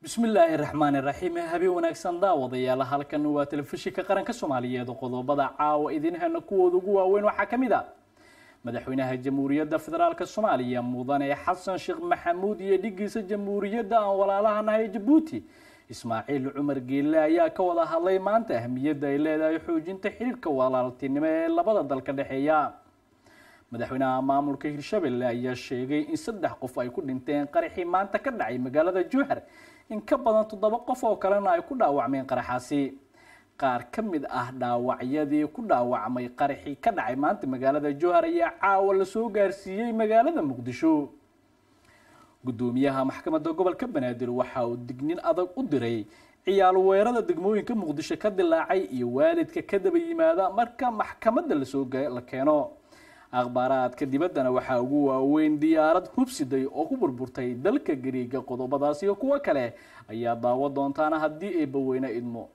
bismillaahi raxmaani raxiim habeen wanaagsan daawadayaal halkan waa telefishinka qaranka soomaaliyeed qodobada caawa idin hena kuwooda ugu waaweyn waxaa ka mid a madaxweynaha jamhuuriyadda federaalk soomaaliya mudane xasan sheekh maxamuud iyo dhigiisa jamhuuriyadda aan walaalahanahay jabuuti ismaaciil cumar geelle ayaa ka wada hadlay maanta ahmiyadda ay leedahay xoojinta xiriirka walaaltinimo ee labada dal ka dhexeeya madaxweynaha maamulka hirshabelle ayaa sheegay in saddex qof ay ku dhinteen qaraxii maanta ka dhacay magaalada jowhar in ka badan toddoba qof oo kalena ay ku dhaawacmeen qaraxaasi qaar ka mid ah dhaawacyadii ku dhaawacmay qaraxii ka dhacay maanta magaalada jowhar ayaa caawa lasoo gaarsiiyey magaalada muqdisho gudoomiyaha maxkamadda gobolka banaadir waxa uu dignin adag u diray ciyaal weerada degmooyinka muqdisho ka dilaacay iyo waalidka ka daba yimaada marka maxkamadda lasoo la keeno akhbaaraadka dibaddana waxaa ugu waaweyn diyaarad hubsiday oo ku burburtay dalka gariiga qodobadaas iyo kuwo kale ayaa daawo doontaana haddii eebbaweyne idmo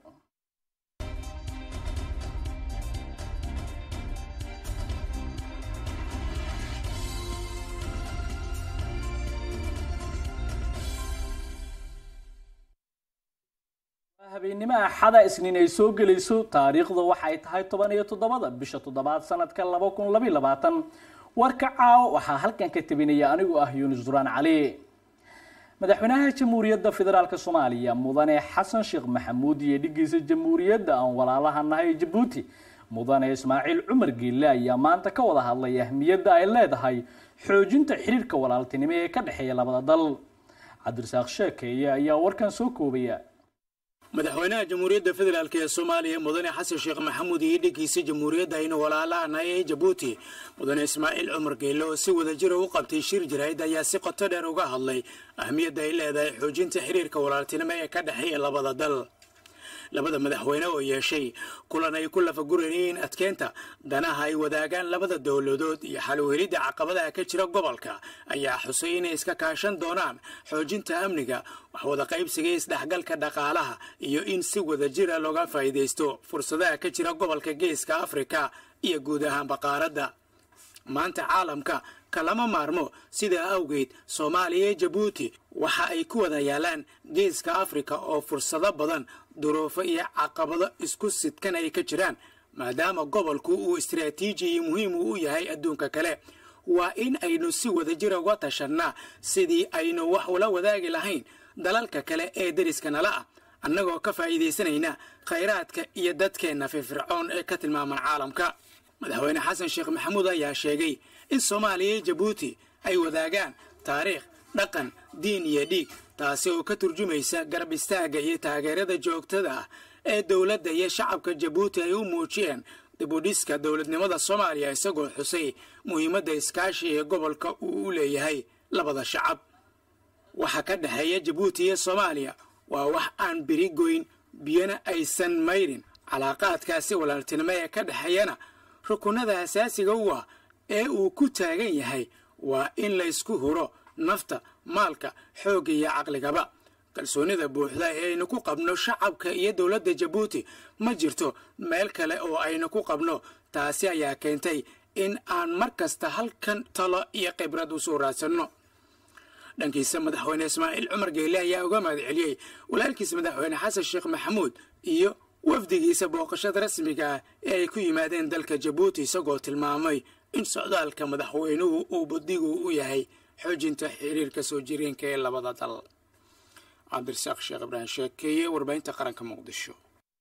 habeennimo axada isniin ay soo gelayso taariikhda waxay tahay toban iyo toddobada bisha toddobaad sanadka laba kun labayo labaatan warka caawo waxaa halkan ka tabinaya anigoo ah yuunus duraan cali madaxweynaha jamhuuriyadda federaalk soomaaliya mudane xasan sheekh maxamuud iyo dhigiisa jamhuuriyadda aan walaalaha nahay jabuuti mudane ismaaciil cumar geelle ayaa maanta ka wada hadlay ahmiyadda ay leedahay xoojinta xiriirka walaaltinimo ee ka dhexeeya labada dal cabdirasaaq sheekeeye ayaa warkan soo koobaya madaxweynaha jamhuuriyadda federaalk ee soomaaliya mudane xasan sheekh maxamuud iyo dhigiisa jamhuuriyadda aynu walaalaanahay ee jabuuti mudane ismaaciil cumar geelle oo si wada jira u qabtay shir jarayd ayaa si qoto dheer uga hadlay ahmiyadda ay leedahay xoojinta xiriirka walaaltinimo ee ka dhexeeya labada dal labada madaxweyne oo yeeshay kulan ay ku lafagurayeen adkeynta danaha ay wadaagaan labada dowladood iyo xalwhelidda caqabadaha ka jira gobolka ayaa xusay inay iska kaashan doonaan xoojinta amniga waxwada qaybsiga isdhexgalka dhaqaalaha iyo in si wada jira looga faa'iidaysto fursadaha ka jira gobolka geeska afrika iyo guud ahaanba qaaradda maanta caalamka kalama maarmo sidaa awgeed soomaaliya iyo jabuuti waxa ay ku wada yaalaan geeska afrika oo fursado badan duruufo iyo caqabado isku sidkan ay ka jiraan maadaama gobolku uu istaraatiiji iyo muhiim uu u yahay adduunka kale waa in aynu si wada jira uga tashannaa sidii aynu wax ula wadaagi lahayn dalalka kale ee deriska nala ah annagoo ka faa'iidaysanayna khayraadka iyo dadkeenna firfircoon ee ka tilmaaman caalamka madaxweyne xasan sheekh maxamuud ayaa sheegay in soomaaliya iyo jabuuti ay wadaagaan taariikh dhaqan diin iyo dhiig taasi oo ka turjumaysa garab istaagga iyo taageerada joogtada ah ee dowladda iyo shacabka jabuuti ay u muujiyeen dibudhiska dowladnimada soomaaliya isagoo xusay muhiimadda iskaashi ee gobolka uu u leeyahay labada shacab waxa ka dhexeeya jabuuti iyo soomaaliya waa wax aan biri goyn biyana aysan mayrin calaaqaadkaasi walaaltinimo ee ka dhexeeyana rukunada asaasiga u ah ee uu ku taagan yahay waa in laysku huro nafta maalka xoogga iyo caqligaba kalsoonida buuxda ee aynu ku qabno shacabka iyo dowladda jabuuti ma jirto meel kale oo aynu ku qabno taasi ayaa keentay in aan mar kasta halkan talo iyo khibrad u soo raadsanno dhankiisa madaxweyne ismaaciil cumar geelle ayaa uga mahad celiyey walaalkiisa madaxweyne xasan sheekh maxamuud iyo wafdigiisa booqashada rasmiga ah ee ay ku yimaadeen dalka jabuuti isagoo tilmaamay in socdaalka madaxweynuhu uu badigu u yahay xoojinta xiriirka soo jireenka ee labada dal cabdirasaaq sheekh ibraahim sheekeeye warbaahinta qaranka muqdisho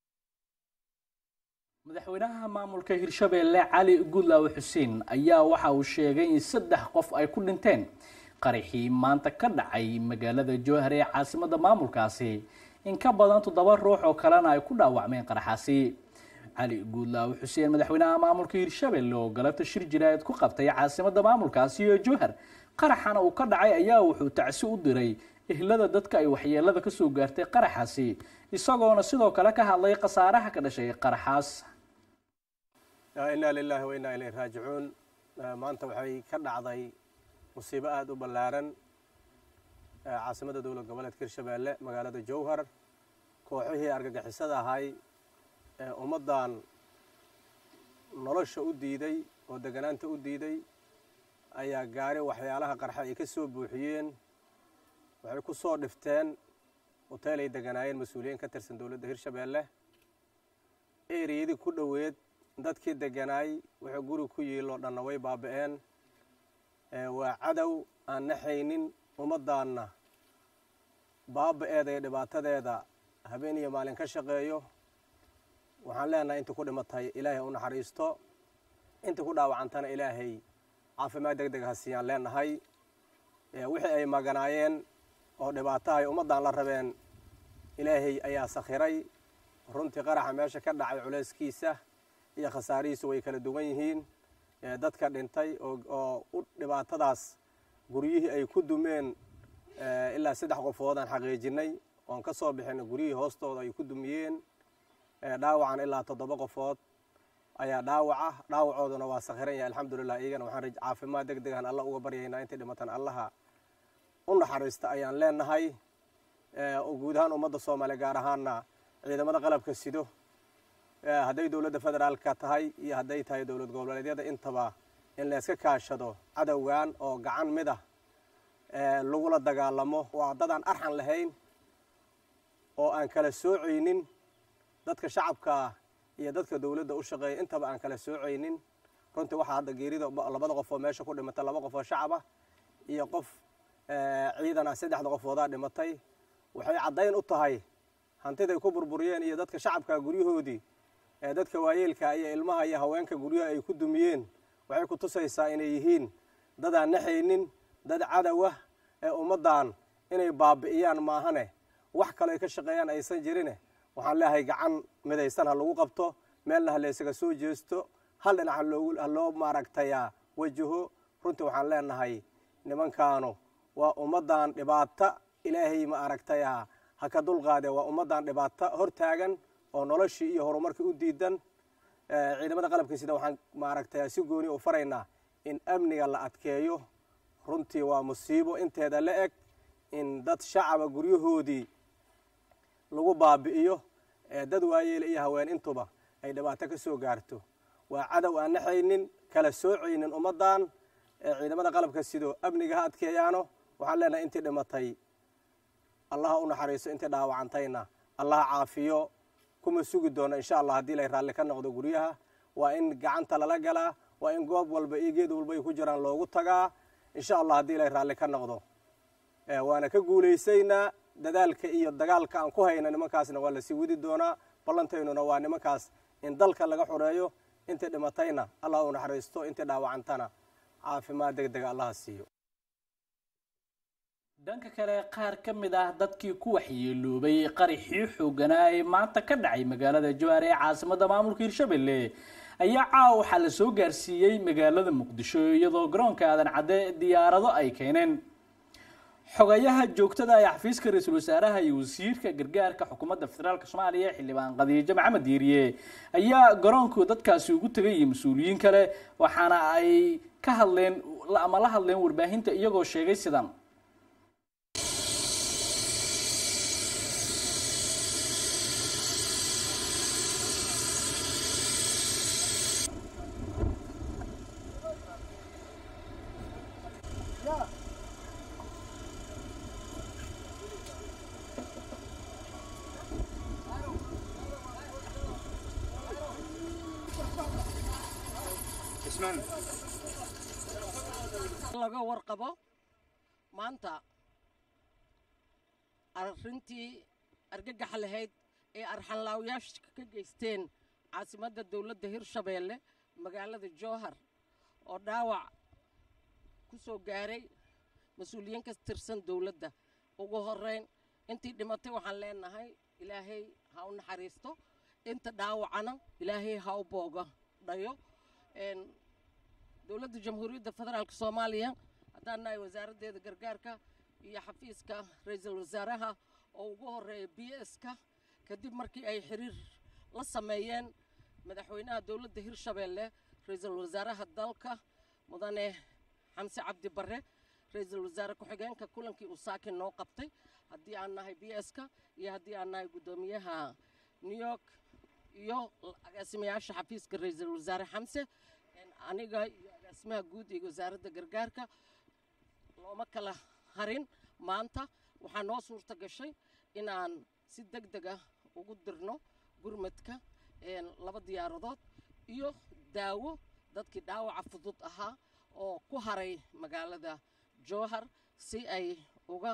madaxweynaha maamulka hirshabelle cali gudlaawe xuseen ayaa waxa uu sheegay in saddex qof ay ku dhinteen qaraxii maanta ka dhacay magaalada jowhar ee caasimadda maamulkaasi in ka badan toddoba ruux oo kalena ay ku dhaawacmeen qaraxaasi cali guudlaawe xuseen madaxweynaha maamulka hirshabelle oo galabta shir jiraayad ku qabtay caasimadda maamulkaasi iyo jowhar qaraxana uu ka dhacay ayaa wuxuu tacsi u diray ehlada dadka ay waxyeelada ka soo gaartay qaraxaasi isagoona sidoo kale ka hadlay khasaaraha ka dhashay qaraxaas innaa lilaahi wa innaa ilayhi raajicuun maanta waxay ka dhacday musiibo aada u ballaaran caasimadda dowlad goboleedka hirshabeelle magaalada jowhar kooxihii argagixisada ahay ee ummaddan nolosha u diiday oo deganaanta u diiday ayaa gaari waxyaalaha qarxa ay ka soo buuxiyeen waxay ku soo dhifteen hoteel ay deganaayeen mas-uuliyiin ka tirsan dowladda hirshabeelle eriyadii ku dhoweed dadkii deganaay wuxuu guri ku yiiloo dhanna way baaba'een waa cadow aan naxaynin ummaddaanna baaba'eeda iyo dhibaatadeeda habeen iyo maalin ka shaqeeyo waxaan leenahay intii ku dhimatay ilaahay u naxariisto intii ku dhaawacantana ilaahay caafimaad deg deg ha siiyaan leenahay wixii ay maganaayeen oo dhibaatahay ummaddan la rabeen ilaahay ayaa sakhiray runtii qaraxa meesha ka dhacay culayskiisa iyo khasaarihiisu way kala duwan yihiin dadka dhintay oo u dhibaatadaas guryihii ay ku dumeen ilaa saddex qofood aan xaqiijinay oon ka soo bixin guryihii hoostooda ay ku dumiyeen dhaawacan ilaa toddoba qofood ayaa dhaawaca dhaawacooduna waa sakhiran yahay alxamdulilah iyagana waxaan caafimaad deg degan alla uga baryaynaa intay dhimatan allaha u naxariista ayaan leenahay guud ahaan ummadda soomaaliya gaar ahaana ciidamada qalabka sido hadday dowladda federaalka tahay iyo hadday tahay dowlad goboleedyada intaba in layska kaashado cadowgan oo gacan mid ah lagula dagaalamo waa dadaan arxan lahayn oo aan kala soocaynin dadka shacabka iyo dadka dowladda u shaqeeya intaba aan kala soocaynin runtii waxaa hadda geerida labada qof oo meesha ku dhimatay laba qof oo shacaba iyo qof ciidan ah saddexda qofoodaa dhimatay waxay caddayn u tahay hantiday ku burburiyeen iyo dadka shacabka guryahoodii ee dadka waayeelka iyo ilmaha iyo haweenka guryaha ay ku dumiyeen waxay ku tusaysaa inay yihiin dadaan naxaynin dad cadowah ee ummaddan inay baabi'iyaan maahane wax kale ay ka shaqeeyaan aysan jirine waxaan leeyahay gacan midaysan ha lagu qabto meelna ha laysaga soo jeesto hal dhinac ha loo maaragtayaa wajaho runtii waxaan leenahay nimankaanu waa ummaddan dhibaata ilaahay ma aragtayaa ha ka dulqaadee waa ummaddan dhibaato hor taagan oo noloshii iyo horumarkii u diidan ciidamada qalabka sida waxaan maaragtay si gooni u faraynaa in amniga la adkeeyo runtii waa musiibo inteeda la eg in dad shacaba guryahoodii lagu baabi'iyo dad waayeela iyo haween intuba ay dhibaato ka soo gaarto waa cadow aan naxaynin kala soocaynin ummaddan ciidamada qalabka sido amniga ha adkeeyaano waxaan leenahay intii dhimatay allaha u naxariiso intii dhaawacantayna allaha caafiyo kuma sugi doono insha allah haddii lay raalli ka noqdo guryaha waa in gacanta lala galaa waa in goob walba iyo geed walba ay ku jiraan loogu tagaa insha allah haddii lay raalli ka noqdo waana ka guulaysaynaa dadaalka iyo dagaalka aan ku hayna nimankaasna waa lasii wadi doonaa ballantaynuna waa nimankaas in dalka laga xoreeyo intii dhimatayna allah u naxariisto intii dhaawacantana caafimaad deg dega allaha siiyo dhanka kale qaar ka mid ah dadkii ku waxyeeloobay qaraxii xooganaa ee maanta ka dhacay magaalada jawaar ee caasimada maamulka hirshabelle ayaa caawa waxaa la soo gaarsiiyey magaalada muqdisho iyadoo garoonka aadan cadde diyaarado ay keeneen xogayaha joogtada ee xafiiska ra-iisul wasaaraha iyo wasiirka gargaarka xukuumadda federaalk soomaaliya xildhibaan qadiijo maxamed diiriye ayaa garoonku dadkaasi ugu tegay iyo mas-uuliyiin kale waxaana ay ka hadleen ama la hadleen warbaahinta iyagoo sheegay sidan laga warqabo maanta arrintii argagaxa lahayd ee arxanlaawayaasha ka geysteen caasimadda dowladda hirshabeelle magaalada jowhar oo dhaawac ku soo gaaray mas-uuliyiin ka tirsan dowladda ugu horrayn intii dhimatay waxaan leenahay ilaahay ha u naxariisto inta dhaawacana ilaahay ha u booga dhayo dowladda jamhuuriyadda federaalk soomaaliya haddaan nahay wasaaraddeeda gargaarka iyo xafiiska ra-iisul wasaaraha oo ugu horreeya b s-ka kadib markii ay xiriir la sameeyeen madaxweynaha dowladda hirshabeelle ra-iisul wasaaraha dalka mudane xamse cabdi barre ra-iisul wasaare ku-xigeenka kulankii uu saakin noo qabtay haddii aan nahay b s-ka iyo haddii aan nahay guddoomiyaha new york iyo agaasimayaasha xafiiska ra-iisul wasaare xamse aniga iyo agaasimaha guud iyo wasaaradda gargaarka looma kala harin maanta waxaa noo suurta gashay inaan si deg deg ah ugu dirno gurmadka laba diyaaradood iyo daawo dadkii dhaawaca fudud ahaa oo ku haray magaalada jowhar si ay uga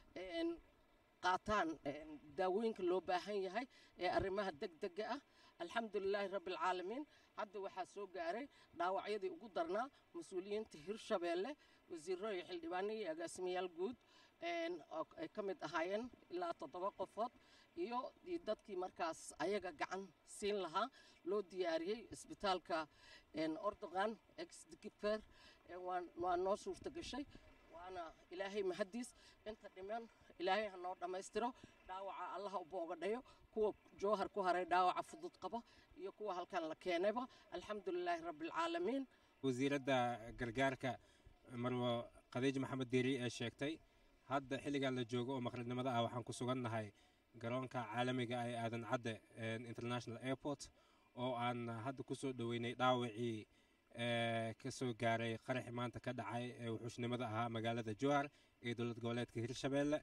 qaataan daawooyinka loo baahan yahay ee arrimaha deg dega ah alxamdulilaahi rabbialcaalamiin hadda waxaa soo gaaray dhaawacyadii ugu darnaa mas-uuliyiinta hirshabeelle wasiiro iyo xildhibaano iyo agaasimayaal guud ay ka mid ahaayeen ilaa toddoba qofood iyo dadkii markaas ayaga gacan siin lahaa loo diyaariyey isbitaalka ordogan exdigifer waa noo suurta gashay waana ilaahay mahadiis inta dhiman ilaahay ha noo dhammaystiro dhaawaca allaha u boogadhayo kuwa jowhar ku haray dhaawaca fudud qaba iyo kuwa halkan la keenayba alxamdulilaahi rabbialcaalamiin wasiiradda gargaarka marwo khadiij maxamed diiri ee sheegtay hadda xilligan la joogo oo maqribnimada ah waxaan ku sugannahay garoonka caalamiga ah ee aadan cadde international airport oo aan hadda ku soo dhoweynay dhaawacii ka soo gaaray qaraxi maanta ka dhacay ee wuxuushnimada ahaa magaalada jowhar ee dowlad goboleedka hirshabeelle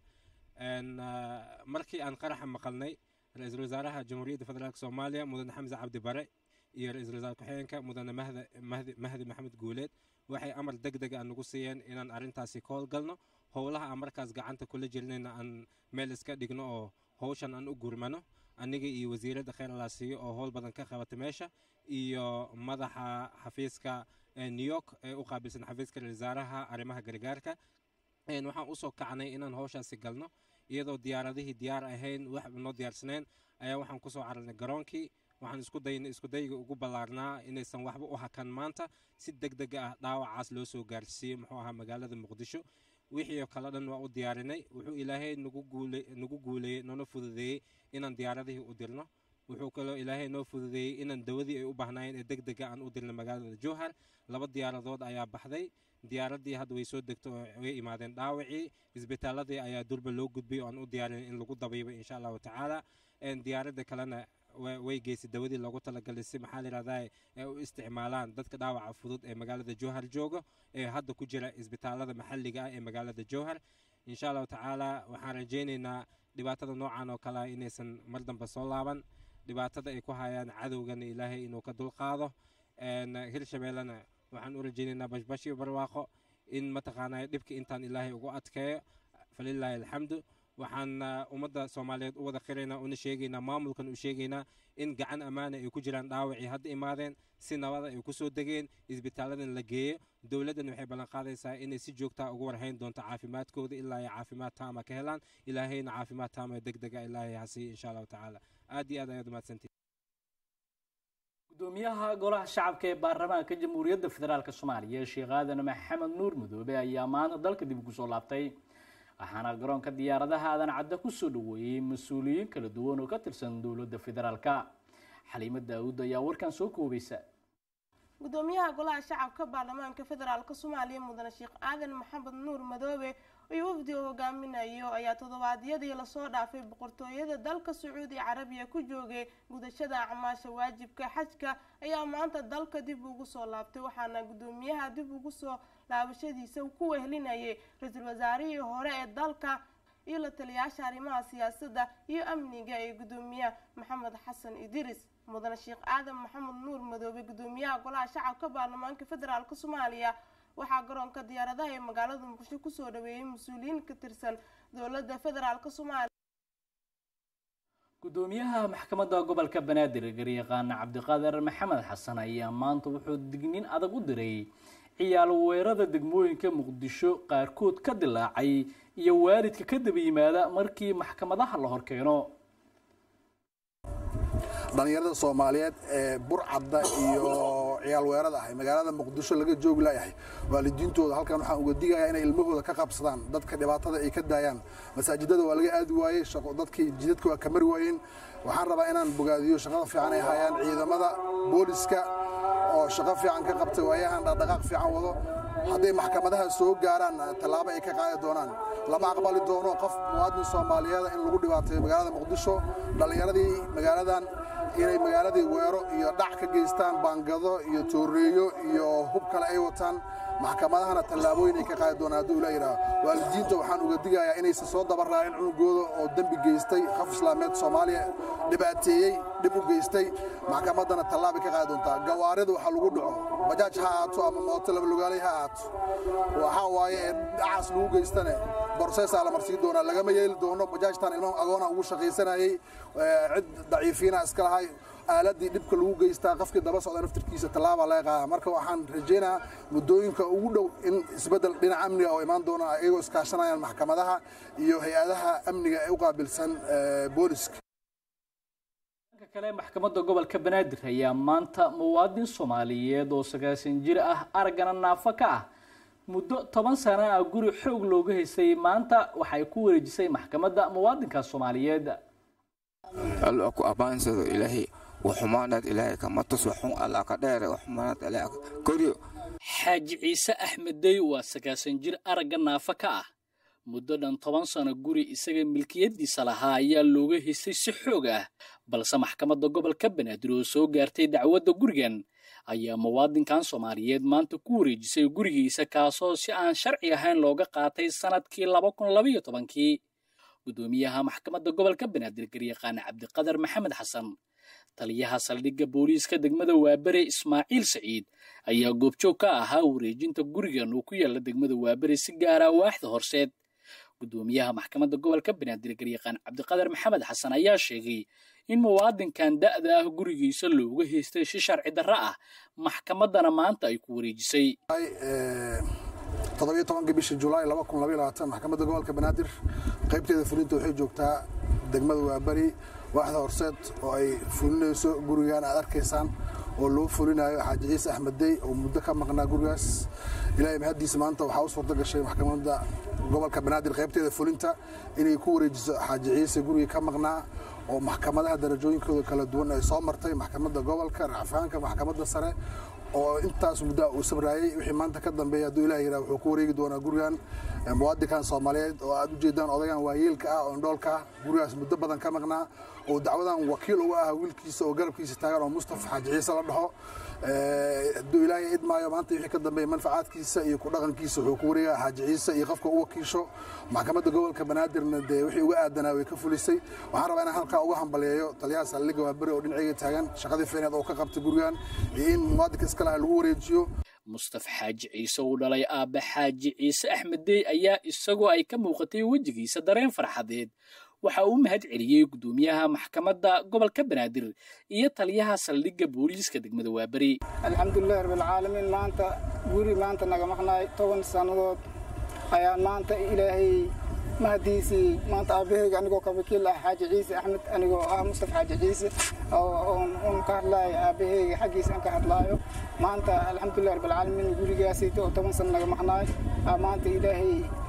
markii aan qaraxa maqalnay ra-iisul wasaaraha jamhuuriyadda federaalk soomaaliya mudane xamse cabdi bare iyo ra-iisul wasaar ku-xigeenka mudane mahdi maxamed guuleed waxay amar deg deg a nagu siiyeen inaan arrintaasi ka howlgalno howlaha aan markaas gacanta kula jirnayna aan meel iska dhigno oo howshan aan u gurmano aniga iyo wasiiradda kheyr alaasiyo oo howl badan ka qabata meesha iyo madaxa xafiiska new york ee u qaabilsan xafiiska ra-isul wasaaraha arrimaha gargaarka waxaan usoo kacnay inaan howshaasi galno iyadoo diyaaradihii diyaar ahayn waxba noo diyaarsanayn ayaa waxaan kusoo cararnay garoonkii waxaan isku daynay iskudayga ugu ballaarnaa inaysan waxba u hakan maanta si deg deg ah dhaawacaas loo soo gaarsiiyey muxuu ahaa magaalada muqdisho wixii oo kale dhan waa u diyaarinay wuxuu ilaahay nagu guuleeyey noona fududeeyey inaan diyaaradihii u dirno wuxuu kaloo ilaahay noo fududeeyey inaan dawadii ay u baahnaayeen ee deg dega aan u dirno magaalada jowhar laba diyaaradood ayaa baxday diyaaraddii hadda way soo degto oo way imaadeen dhaawacii isbitaaladii ayaa durba loo gudbay oo aan u diyaarin in lagu dabiibo insha allahu tacaala diyaaradda kalena way geysay dawadii loogu talagalay si maxaa layidhahdaa ay u isticmaalaan dadka dhaawaca fudud ee magaalada jowhar jooga ee hadda ku jira isbitaalada maxalliga ah ee magaalada jowhar insha allahu tacaala waxaan rajaynaynaa dhibaatada noocan oo kale ah inaysan mar dambe soo laaban dhibaatada ay ku hayaan cadowgana ilaahay inuu ka dulqaado hirshabeellena waxaan u rajaynaynaa bashbash iyo barwaaqo in mataqaanaa dhibka intaan ilaahay ugu adkeeyo falilaahi alxamdu waxaan ummadda soomaaliyeed u wada qiraynaa una sheegaynaa maamulkan u sheegaynaa in gacan ammaana ay ku jiraan dhaawacii hadda imaadeen si nabada ay ku soo degeen isbitaaladan la geeyo dowladdan waxay ballan qaadaysaa inay si joogtaa ugu warhayn doonto caafimaadkooda ilaa ay caafimaad taama ka helaan ilaahayna caafimaad taama deg dega ilaahay ha siiyo insha allahu tacaala aad iyo aad ayaad umahadsantihin gudoomiyaha golaha shacabka ee baarlamaanka jamhuuriyadda federaalk soomaaliya sheekh aadan maxamed nuur madoobe ayaa maanta dalka dib ugu soo laabtay waxaana garoonka diyaaradaha aadan cadda kusoo dhaweeyey mas-uuliyiin kala duwan oo ka tirsan dowladda federaalka xaliimo daawud ayaa warkan soo koobaysa gudoomiyaha golaha shacabka baarlamaanka federaalk soomaaliya mudane sheekh aadan maxamed nuur madoobe iyo wafdiga hogaaminayo ayaa toddobaadyadii lasoo dhaafay boqortooyada dalka sacuudi carabiya ku joogay gudashada acmaasha waajibka xajka ayaa maanta dalka dib ugu soo laabtay waxaana gudoomiyaha dib ugu soo laabashadiisa ku wehlinayay ra-iisul wasaarihii hore ee dalka iyo la taliyaasha arrimaha siyaasadda iyo amniga ee gudoomiyaha maxamed xasan idris mudane sheekh aadan maxamed nuur madoobe gudoomiyaha golaha shacabka baarlamaanka federaalk soomaaliya waxaa garoonka diyaaradaha ee magaalada muqdisho kusoo dhaweeyey mas-uuliyiin ka tirsan dowladda federaalk soomaaliya gudoomiyaha maxkamadda gobolka banaadir garyaqaan cabdiqaadir maxamed xasan ayaa maanta wuxuu digniin adag u diray ciyaal weerada degmooyinka muqdisho qaarkood ka dilaacay iyo waalidka ka daba yimaada markii maxkamadaha la horkeeno dhallinyarada soomaaliyeed ee burcadda iyo ciyaal weerada ahay magaalada muqdisho laga joogi layahay waalidiintooda halkan waxaan uga digayaa inay ilmahooda ka qabsadaan dadka dhibaatada ay ka daayaan masaajidada waa laga aadi waayey dadkii jidadka waa ka mari waayeen waxaan rabaa inaan bogaadiyo shaqada fiican ay hayaan ciidamada booliska oo shaqo fiican ka qabtay waayahan dhaqdhaqaaq fiican wado hadday maxkamadaha soo gaaraan tallaabo ay ka qaadi doonaan lama aqbali doono qof muwaadin soomaaliyeeda in lagu dhibaateeyo magaalada muqdisho dhallinyaradii magaaladan inay magaaladii weero iyo dhac ka geystaan baangado iyo tooreeyo iyo hub kale ay wataan maxkamadahana tallaabooyin ay ka qaadi doonaan hadduu ila yidhaah waalidiinta waxaan uga digayaa inaysan soo dabaraacin cunugooda oo dembi geystay qof islaameed soomaaliya dhibaateeyey dhib u geystay maxkamaddana tallaabay ka qaadi doontaa gawaarida waxa lagu dhaco bajaaj ha ahaato ama mooto labalugaalay ha ahaato waxaa waaye ee dhacaas lagu geystane borseesaa la marsiin doonaa lagama yeeli doono bajaajtan ilmaha agoona ugu shaqaysanayey cid daciifiina iska lahay aaladii dhibka lagu geystaa qofkii daba socda naftirkiisa tallaabaa laga qaada marka waxaan rajaynayaa muddooyinka ugu dhow in isbeddel dhinaca amniga oo imaan doona iyagoo iskaashanayaan maxkamadaha iyo hay-adaha amniga ee u qaabilsan booliska dhanka kale maxkamadda gobolka banaadir ayaa maanta muwaadin soomaaliyeed oo sagaasan jir ah araggana naafo ka ah muddo toban sano ah guri xoog looga haystay maanta waxay ku wareejisay maxkamadda muwaadinka soomaaliyeed alla ku abaansado ilaahay waxumaanaad ilaahay kama tus waxun alla ka dheere waxumaanaad ilaahay koryo xaaji ciise axmeddey waa sagaasan jir aragga naafo ka ah muddo dhan toban sano guri isaga milkiyaddiisa lahaa ayaa looga haystay si xoog ah balse maxkamadda gobolka banaadir oo soo gaartay dacwadda gurigan ayaa muwaadinkan soomaaliyeed maanta ku wareejisay gurigiisa kaasoo si aan sharci ahayn looga qaatay sannadkii laba kun labaiyo tobankii gudoomiyaha maxkamadda gobolka banaadir garyaqaan cabdiqadar maxamed xasan taliyaha saldhigga booliiska degmada waabere ismaaciil saciid ayaa goobjoog ka ahaa wareejinta gurigan uu ku yaalla degmada waabere si gaara waaxda horseed gudoomiyaha maxkamadda gobolka banaadir garyaqaan cabdiqadar maxamed xasan ayaa sheegay in muwaadinkan da'da ah gurigiisa looga haystay si sharci darro ah maxkamaddana maanta ay ku wareejisay toddobiyo tobanka bisha julaay laba kun labaiyo labaatan maxkamadda gobolka banaadir qaybteeda fulinta waxay joogtaa degmada waabari waaxda horseed oo ay fulinayso gurigan aad arkaysaan oo loo fulinayo xaaji ciise axmeddey oo muddo ka maqnaa gurigaas ilaahay mahaddiisa maanta waxaa u suurto gashay maxkamadda gobolka banaadir qaybteeda fulinta inay ku wareejiso xaaji ciise gurigii ka maqnaa oo maxkamadaha darajooyinkooda kala duwan ay soo martay maxkamadda gobolka racfaanka maxkamadda sare oo intaas muddaa uu sabraayey wixii maanta ka dambeeya hadduu ilah yidhaha wuxuu ku wareegi doonaa gurigan muwaadinkan soomaaliyeed oo aad u jeedaan odagan waayeelka ah oo indhoolka ah gurigaas muddo badan ka maqnaa oo dacwadan wakiil uga ah wiilkiisa oo garabkiisa taagan oo mustafa xaaji ciise la dhaho hadduu ilaahay idmaayo maanta wixii ka dambeeya manfacaadkiisa iyo ku dhaqankiisa wuxuu ku wareegaa xaaji ciise iyo qofka u wakiisho maxkamadda gobolka banaadirna dee wixii uga aadanaa way ka fulisay waxaan rabaa inaan halkaa uga hambaleeyo taliyaha saldhigga waaberi oo dhinacayga taagan shaqadii fiineed oo ka qabtay gurigan iyo in muwaadinka iska laha lagu wareejiyo mustafa xaaji ciise uu dhalay aabbe xaaji ciise axmeddey ayaa isagoo ay ka muuqatay wejigiisa dareen farxadeed waxa uu mahad celiyey gudoomiyaha maxkamadda gobolka banaadir iyo taliyaha saldhigga booliiska degmada waaberi alxamdulilahi rabbilcaalamiin maanta guri maanta naga maqnaay toban sannadood ayaan maanta ilaahay mahadiisii maanta aabaheyga anigoo ka wakiil ah xaaji ciise axmed anigoo ah mustafa xaaji ciise oon ka hadlaayo aabaheyga xaggiisa aan ka hadlaayo maanta alxamdulilahi rabbilcaalamiin gurigaasayta oo toban sana naga maqnaay maanta ilaahay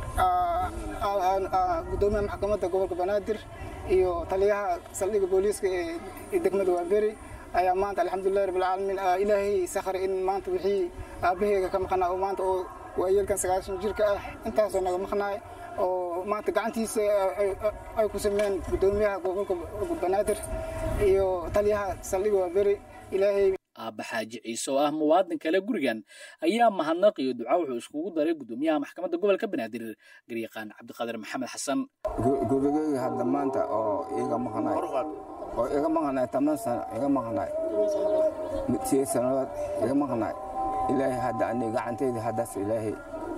gudoomiyaha maxkamadda gobolka banaadir iyo taliyaha saldhigga booliiska ee degmada waaberi ayaa maanta alxamdulilahi rabbilcaalamiin ilaahay sakhray in maanta wixii aabaheyga ka maqnaa oo maanta oo waayeelkan sagaashan jirka ah intaasoo naga maqnaay oo maanta gacantiisa ay ku sameeyeen gudoomiyaha gobolka banaadir iyo taliyaha saldhigga waaberi ilaahay aabba xaaji ciise oo ah muwaadin kale gurigan ayaa mahadnaq iyo duca wuxuu iskugu daray gudoomiyaha maxkamadda gobolka banaadir garyaqaan cabdiqaadir maxamed xasan gurigeyga hadda maanta oo iga maqnaay oo iga maqnaay toban sano iga maqnaay sideed sannadood iga maqnaay ilaahay hadda ani gacanteyda haddaas ilaahay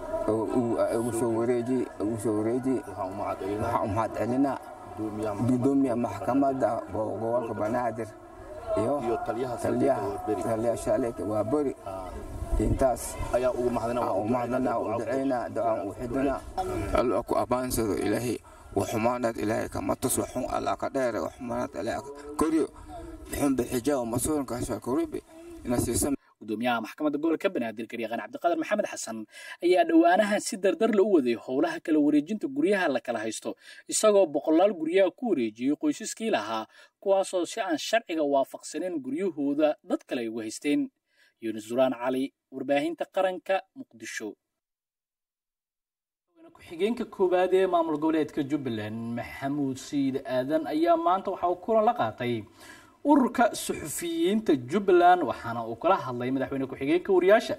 igu soo wareeji igu soo wareeji waxaan u mahad celinaa gudoomiyaha maxkamadda gobolka banaadir iyo taliyaha shaaleeka waa beri intaas ayaa ugu mahadnaa u ducaynaa ducaan u xidinaa alla ku abaansado ilaahay waxumaanaad ilaahay kama tus waxun alla ka dheere waxumaanaad ilaahay koryo bixun bixijaa masuulinkaasha koribe inasiisa gudoomiyaha maxkamadda gobolka banaadir garyaqaan cabdiqadar maxamed xasan ayaa dhowaanahan si dardar la u waday howlaha kala wareejinta guryaha la kala haysto isagoo boqolaal guryaha ku wareejiyey qoysaskii lahaa kuwaasoo si aan sharciga waafaqsanin guryahooda dad kale ay ugu haysteen yunis duraan cali warbaahinta qaranka muqdisho ku-xigeenka koowaad ee maamul goboleedka jubbaland maxamuud sayid aadan ayaa maanta waxa uu kulan la qaatay ururka suxufiyiinta jubbaland waxaana uu kala hadlay madaxweyne ku-xigeenka wariyaasha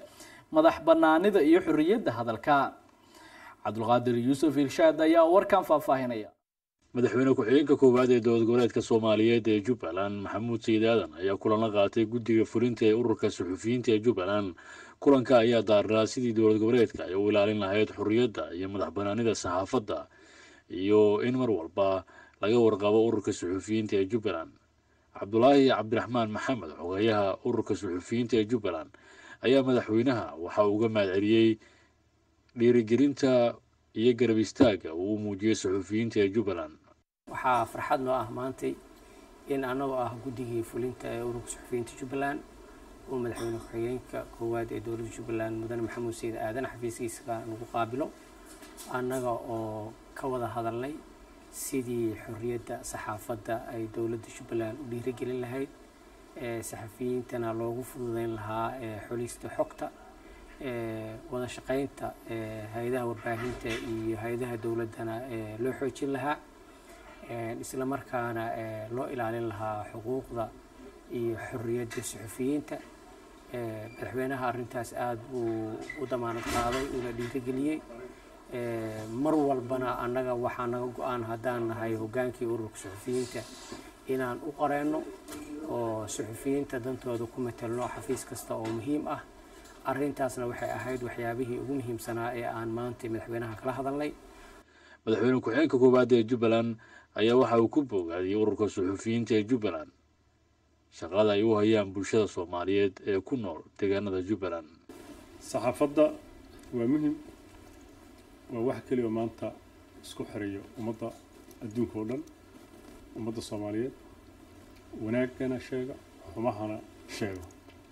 madax banaanida iyo xorriyadda hadalka cabdulqaadir yuusuf irshaad ayaa warkan faahfaahinaya madaxweyne ku-xigeenka koowaad ee dowlad goboleedka soomaaliyeed ee jubbaland maxamuud sayid aadan ayaa kulan la qaatay guddiga fulinta ee ururka suxufiyiinta ee jubbaland kulanka ayaa daarnaa sidii dowlad goboleedka ay u ilaalin lahayd xorriyadda iyo madax banaanida saxaafadda iyo in mar walba laga warqabo ururka suxufiyiinta ee jubbaland cabdulaahi cabdiraxmaan maxamed xogeeyaha ururka suxufiyiinta ee jubbaland ayaa madaxweynaha waxa uu uga mahadceliyey dhiirigelinta iyo garab istaagga uu u muujiyey suxufiyiinta ee jubbaland waxaa farxad noo ah maantay in annagoo ah guddigii fulinta ee ururka suxufiyiinta jubbaland uu madaxweyne ku-xigeenka koowaad ee dowladda jubbaland mudane maxamuud sayid aadan xafiiskiisa nagu qaabilo annaga oo ka wada hadalnay sidii xorriyadda saxaafadda ay dowladda jubbaland u dhiirigelin lahayd saxafiyiintana loogu fududeyn lahaa xulista xogta wada shaqaynta hay-adaha warbaahinta iyo hay-adaha dowladdana loo xoojin lahaa isla markaana loo ilaalin lahaa xuquuqda iyo xorriyadda suxufiyiinta madaxweynaha arrintaas aada buu u damaanad qaaday uuna dhiirigeliyey mar walbana annaga waxaa naga go-aan haddaan nahay hoggaankii ururka suxufiyiinta inaan u qareenno oo suxufiyiinta dantooda ku matelno xafiis kasta oo muhiim ah arrintaasna waxay ahayd waxyaabihii ugu muhiimsanaa ee aan maanta madaxweynaha kala hadalnay madaxweyne ku-xigeenka koowaad ee jubbaland ayaa waxa uu ku boogaadiyey ururka suxufiyiinta ee jubbaland shaqada ay u hayaan bulshada soomaaliyeed ee ku nool deegaanada jubbaland saxaafadda waa muhim waa wax keliya oo maanta isku xirayo ummadda adduunka oo dhan ummadda soomaaliyeed wanaagana sheega xumahana sheego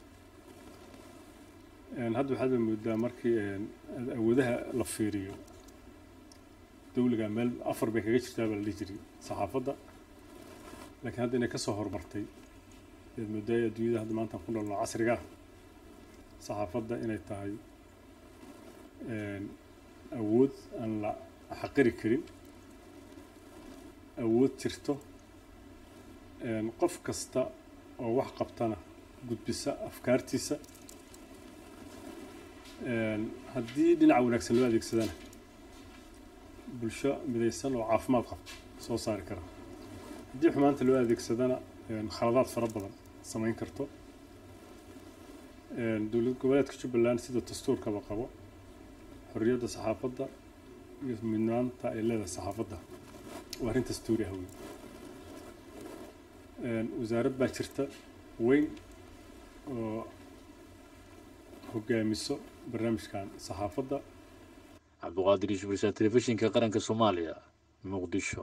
hadda waxaad ba moodaa markii awoodaha la fiiriyo dawliga meel afar bay kaga jirtaa baa la dhihi jiray saxaafadda laakiin hadda inay kasoo horumartay ayaad moodaa adduunyada hadda maanta ku noolno casriga ah saxaafadda inay tahay awood aan la xaqiri karin awood jirto qof kasta oo wax qabtana gudbisa afkaartiisa haddii dhinaca wanaagsan loo adeegsadana bulsho midaysan oo caafimaad qabta soo saari kara haddii xumaanta loo adeegsadana khaladaad fara badan samayn karto dowlad goboleedka jubbaland sida dastuurkaba qabo xorriyadda saxaafadda iyo midnaanta ay leedahay saxaafadda waa arrin dastuuri ah wey wasaarad baa jirta weyn oo hogaamiso barnaamijkan saxaafadda cabduqaadir yuusuf risaal telefishinka qaranka soomaaliya muqdisho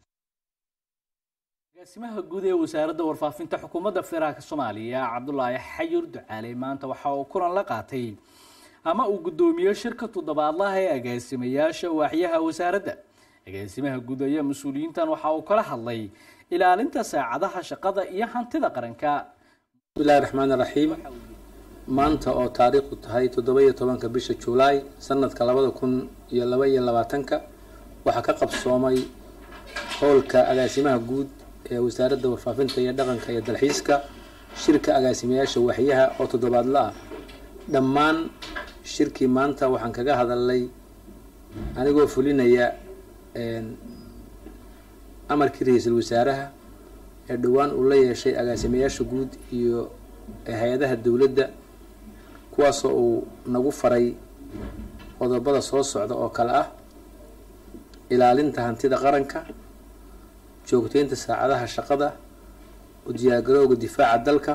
agaasimaha guud ee wasaaradda warfaafinta xukuumadda federaalka soomaaliya cabdulaahi xayir ducaale maanta waxa uu kulan la qaatay ama uu guddoomiye shirka toddobaadlaha ee agaasimayaasha waaxyaha wasaaradda agaasimaha guud ayaa mas-uuliyiintan waxa uu kala hadlay ilaalinta saacadaha shaqada iyo hantida qaranka bismillahi raxmaan raxiim maanta oo taariikhdu tahay toddoba-iyo tobanka bisha juulaay sanadka labada kun iyo laba iyo labaatanka waxaa ka qabsoomay howlka agaasimaha guud ee wasaaradda warfaafinta iyo dhaqanka iyo dalxiiska shirka agaasimayaasha waxyaha oo toddobaadla ah dhammaan shirkii maanta waxaan kaga hadalnay anigoo fulinaya amarkii ra-iisul wasaaraha ee dhowaan uu la yeeshay agaasimayaasha guud iyo hay-adaha dowladda kuwaasoo uu nagu faray qodobada soo socda oo kale ah ilaalinta hantida qaranka joogteynta saacadaha shaqada u diyaargarowga difaaca dalka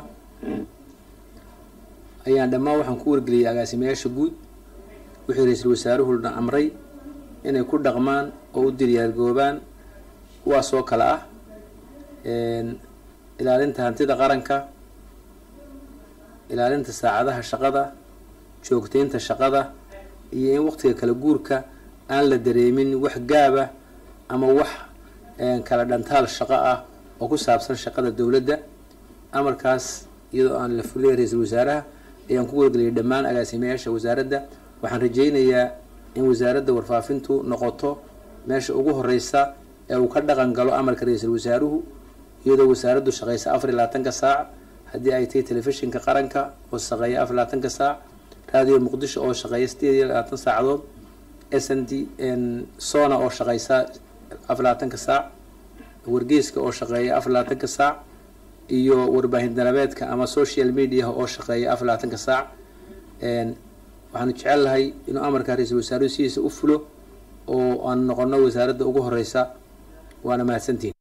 ayaan dhammaan waxaan ku wargeliyay agaasimayaasha guud wixii ra-iisul wasaaruhuna amray inay ku dhaqmaan oo u diyaargoobaan kuwaasoo kale ah ilaalinta hantida qaranka ilaalinta saacadaha shaqada joogteynta shaqada iyo in waqtiga kala guurka aan la dareemin wax gaaba ama wax kala dhantaal shaqo ah oo ku saabsan shaqada dowladda amarkaas iyadoo aan la fuliyay ra-iisul wasaaraha ayaan ku wargeliyay dhammaan agaasimayaasha wasaaradda waxaan rajaynayaa in wasaaradda warfaafintu noqoto meesha ugu horeysa ee uu ka dhaqan galo amarka ra-iisul wasaaruhu iyadoo wasaaraddu shaqeysa afar iyo labaatanka saac haddii ay tahay telefishinka qaranka oo shaqeeya afar iyo labaatanka saac raadiyo muqdisho oo shaqeeya sideed iyo labaatan saacadood s n d sona oo shaqeysa afar labaatanka saac wargeyska oo shaqeeya afar labaatanka saac iyo warbaahin dalabeedka ama social media oo shaqeeya afar labaatanka saac waxaanu jecelnahay inuu amarka ra-iisul wasaaruhu sidiisa u fulo oo aan noqono wasaaradda ugu horeysa waana mahadsantihin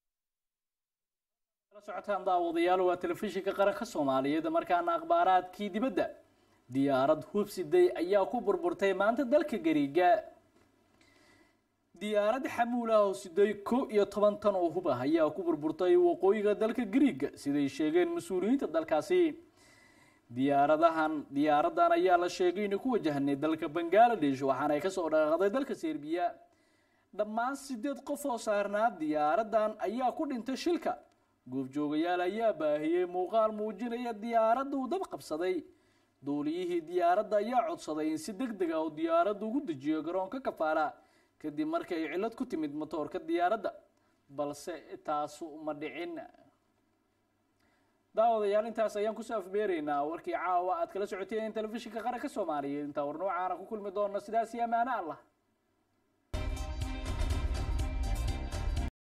socotaan daawadayaal waa telefishinka qaranka soomaaliyeed markaana akhbaaraadkii dibadda diyaarad hubsiday ayaa ku burburtay maanta dalka gariiga diyaarad xamuul ah oo siday kow iyo toban tan oo hub ah ayaa ku burburtay waqooyiga dalka gariiga siday sheegeen mas-uuliyiinta dalkaasi diyaaradahan diyaaradan ayaa la sheegay inay ku wajahnay dalka bangaladesh waxaana ay kasoo dhaqaaqday dalka serbiya dhammaan sideed qof oo saarnaa diyaaradan ayaa ku dhintay shilka goobjoogayaal ayaa baahiyey muuqaal muujinaya diyaaradda uu dab qabsaday duuliyihii diyaaradda ayaa codsaday in si deg deg ah oo diyaaradda ugu dejiyo garoonka kafaala kadib markii ay cillad ku timid matoorka diyaaradda balse taasu ma dhicin daawadayaal intaas ayaan kusoo afbeeraynaa warkii caawa aad kala socoteen telefishinka qaranka soomaaliyeed intaa war noocaana ku kulmi doona sidaas iyo amaano allah